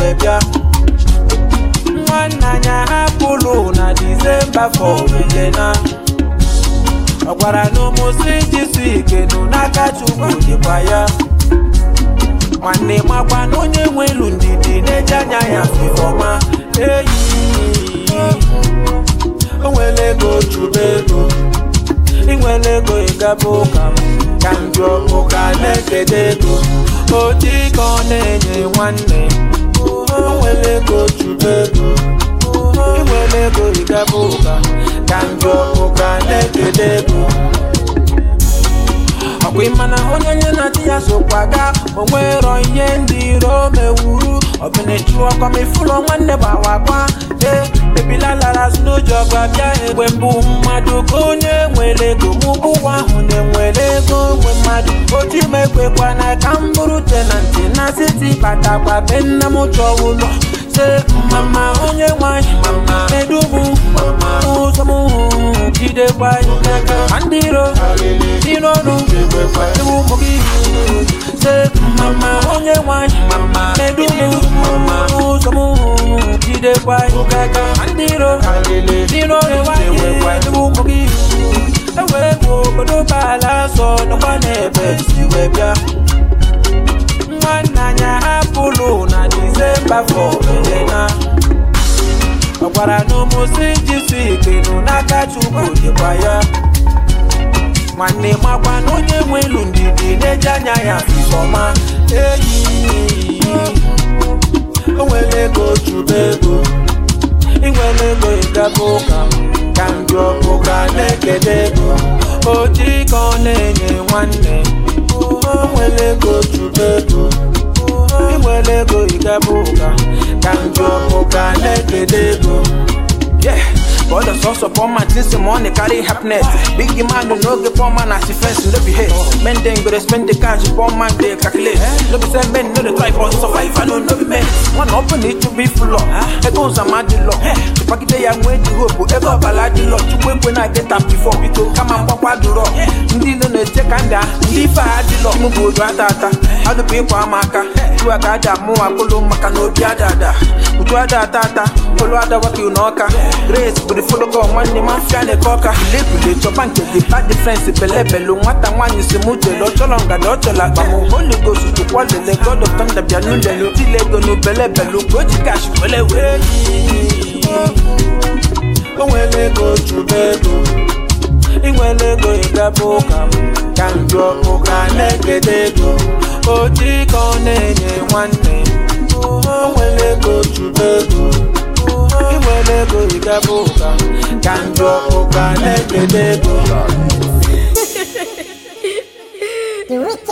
wee bịa nwanne anya hapụlụ na disemba fọwilena ọ gwara n'ụmụsị jisi ikenu n'aka chukwu dịkwa ya nwanne makwa na onye nwelu ndidi na-eji anya ya fifọma eyi o nwere ego chube ego inwere ego ịgaba ụka m ka m jụọ ụka na-ekede ego odi ka ọ na-enye nwanne o nwere ego chube ego inwere ego ịgaba ụka ka m jụọ ụka na-ekede ego ọkwa ịmana onye nye na di ya sokwa ga onwero ihe ndị iro mewuru ọbụnechu ọkọmifụlọ nwanne gbawakwa e ebila lara n'ụjọ gwa bịa egbe mbụ mmadụ ka onye nwere ego mụbụwa ahụ na-enwere ego nwe mmadụ otu m ekwekwa na ka m bụrụ tenanti na siti batakwa be nna m chọọ ụlọ se mama onye nwanyị medubu ụzọ m jidekwa ma ndị iro dị n'ọnụ ewu ụmụ gị se mama onye nwanyị medubu ụzọ m jidekwa ma ndị iro dị n'ọnụ ewu ụmụ gị ewee bụ obodo baala sọ nọkwa n'ebe si wee bịa nwanne anya hapụlụ na disemba fọbelena ọ gwara n'ụmụsị jisi ikenu n'aka chukwu dịkwa ya nwanne makwa na onye nwelu ndidi na-eji anya ya fifọma eyi o nwere ego chube ego inwere ego ịgaba ụka ka m jụọ ụka na-ekede ego oji ka ọ na-enye nwanne o nwere ego chube ego inwere ego ịgaba ụka ka m jụọ ụka na-ekede ego Yeah, but the source of all my things, the money carry happiness. Big man, no get poor man as defense, no be hate. Men then go to spend the cash, poor man they calculate. No be say men no they try for survive, I don't know be men. One open it to be full of. It goes a mad law. To pack it I'm going to hope, ever ballad law. To wait when I get up before we go come and pop out the rock. Ndi no ne check and da, ndi fa the law. Mu go do atata. How the people amaka. Tu agaja mu akolo maka no bi adada. Utu ada tata, olu ada waki unoka. Grace bụ the follow go nwanne ma mfịa na-ekoka lebule chọba nke gị bad difference belebelu nwata nwaanyị si mụ jele ọchọrọ ngada ọ chọrọ akpa m holy ghost chụkwa lele god of thunder bịa n'ulelu tile ego n'ubelebelu ka o ji kash wele wee o nwere ego chube ego inwere ego ịgaba ụka ka m jụọ ụka na-ekede ego oji ka ọ na-enye nwanne o nwere ego chube ego inwere ego ịgaba ụka ka m jụọ ụka na-ekede ego The wicked